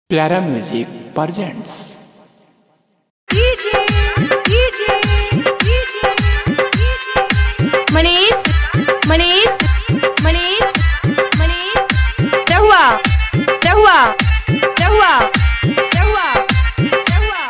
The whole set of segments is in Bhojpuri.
प्यारा music presents DJ DJ DJ Manish Manish Manish Manish रहुआ रहुआ रहुआ रहुआ रहुआ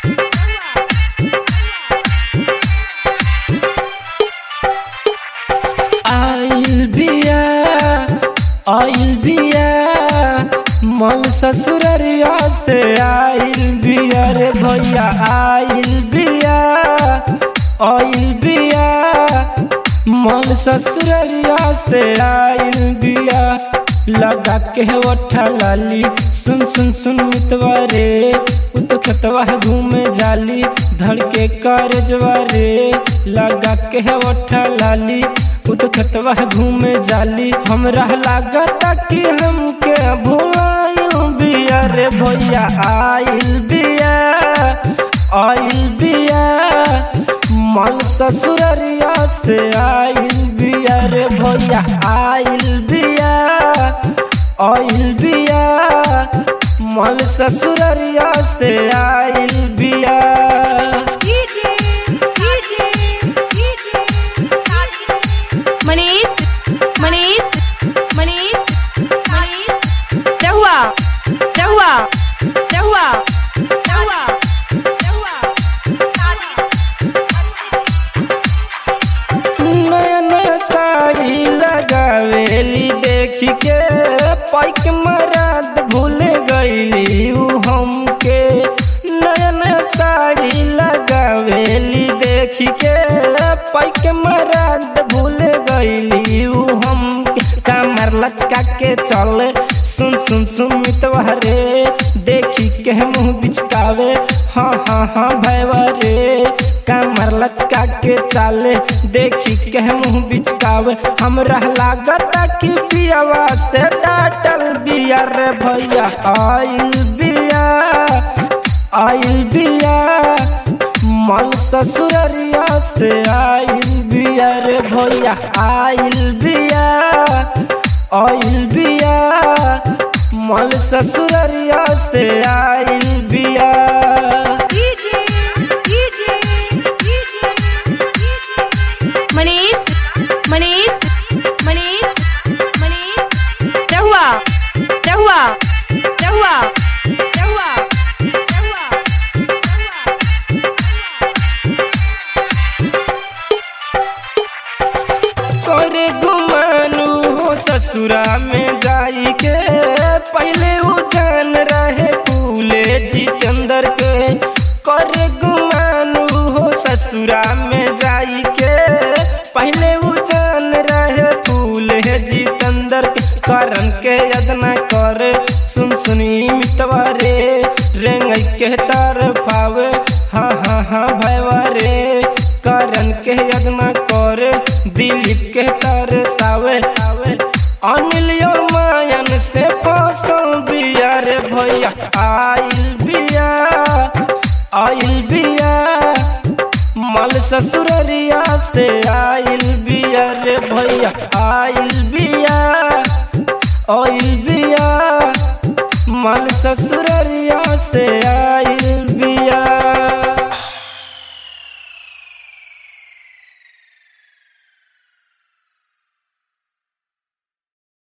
आइल बिया आइल बिया मन ससुररिया से आइल बिया रे भैया आइल बिया आइल बिया मन ससुररिया से आइल बिया लगा के ओठा लाली सुन सुन सुन मितवा रे उ तो खतवा घूमे जाली धड़ के करजवा रे लगा के ओठा लाली उ तो खतवा घूमे जाली हमरा लागता कि हमके भुलाइल बिया रे भैया आइल बिया आइल बिया मन ससुररिया से आइल बिया रे भैया आइल बिया आइल बिया मन ससुररिया से आइल बिया DJ DJ DJ Manish Manish Manish Manish रहुआ रहुआ रहुआ रहुआ रहुआ नया नया साड़ी लगावेली देख के पैक मराद भूल गईली उ हमके नया नया साड़ी लगावेली देख के पैक मराद भूल गईली उ हमके कमर लचका के चल सुन सुन सुन मितवा रे देखी के मुँह बिचकावे हाँ हाँ हाँ भैवा रे कमर लचका के चाले देखी के मुँह बिचकावे हमरा लागता कि पियावा से डाटल बिया रे भैया आइल बिया आइल बिया मन ससुररिया से आइल बिया रे भैया आइल बिया आइल बिया मन ससुररिया से आइल बिया DJ DJ DJ Manish Manish Manish Manish रहुआ रहुआ रहुआ रहुआ रहुआ करे गुमानू हो ससुरा में जाई के पहले वो जान रहे फूले जितेंद्र के करे गुमानू हो ससुरा में जाई के पहले वो जान रहे फूले जितेंद्र के करन के यदना कर सुन सुनी मितवा रे रेंग के तरफावे हाँ हाँ हाँ भैवा रे करन के यदना कर दिलीप के तरसावे सावे अनिल और मायन से फसल बिया रे भैया आइल बिया आइल बिया मल ससुररिया से आइल बिया रे भैया आइल बिया आइल बिया मल ससुररिया से आइल